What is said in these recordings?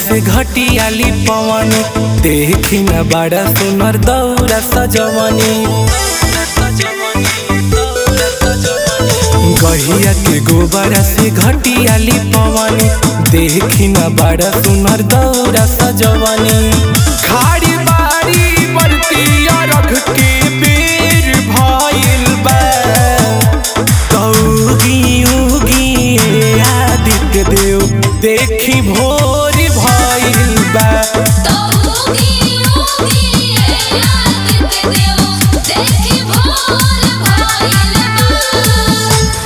से घटियाली पवन देखी न बड़ा सुनर दौरा सजवनी गहिया के गोबर से घटियाली पवन देखी न बड़ा सुनर दौरा सजवनी खाड़ी बाड़ी बरती रख के बेर भइल बा उगी उगी आदित्य देव देखी भोर भइल बा तौगी उगी आदित्य देव देखी भोर भइल बा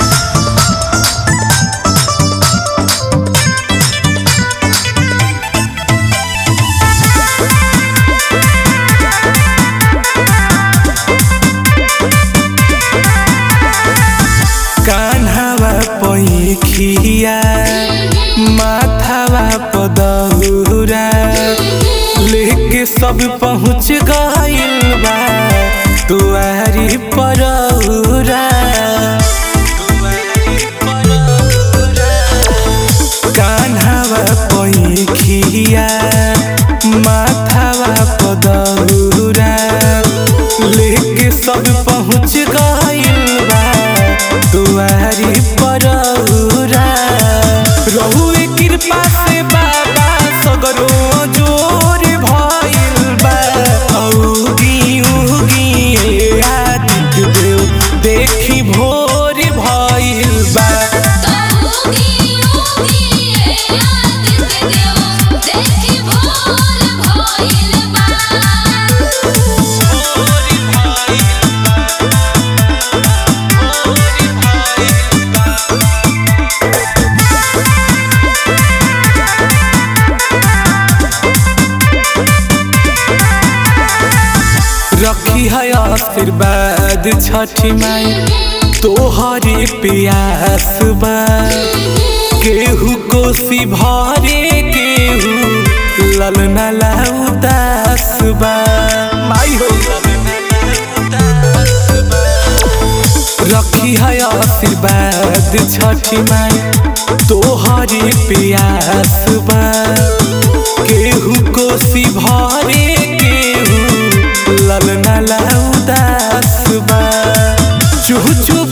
कान्हावा पैखिया माथावा पदहुरा लेके सब पहुँच गइल बा तुआरी परौरा कान्हावा पैखिया माथावा पदहुरा लेके सब पहुँच गइल बा दुआरी परौरा रहुए कृपा से बाबा सगरो जोर भइल बा औगी उगी आदित्य देव देखी भोर भइल बा तौगी उगी आदित्य देव देखी भोर भइल बा रखी है आशीर्वाद छठी माई तोहरे प्यास बा केहू कोसी भरे केहू ललना ला उदास बा माई हो रखी है आशीर्वाद छठी माई तोहरे प्यास बा केहू कोसी भरे केहू ललना ला उदास बा चुह चुह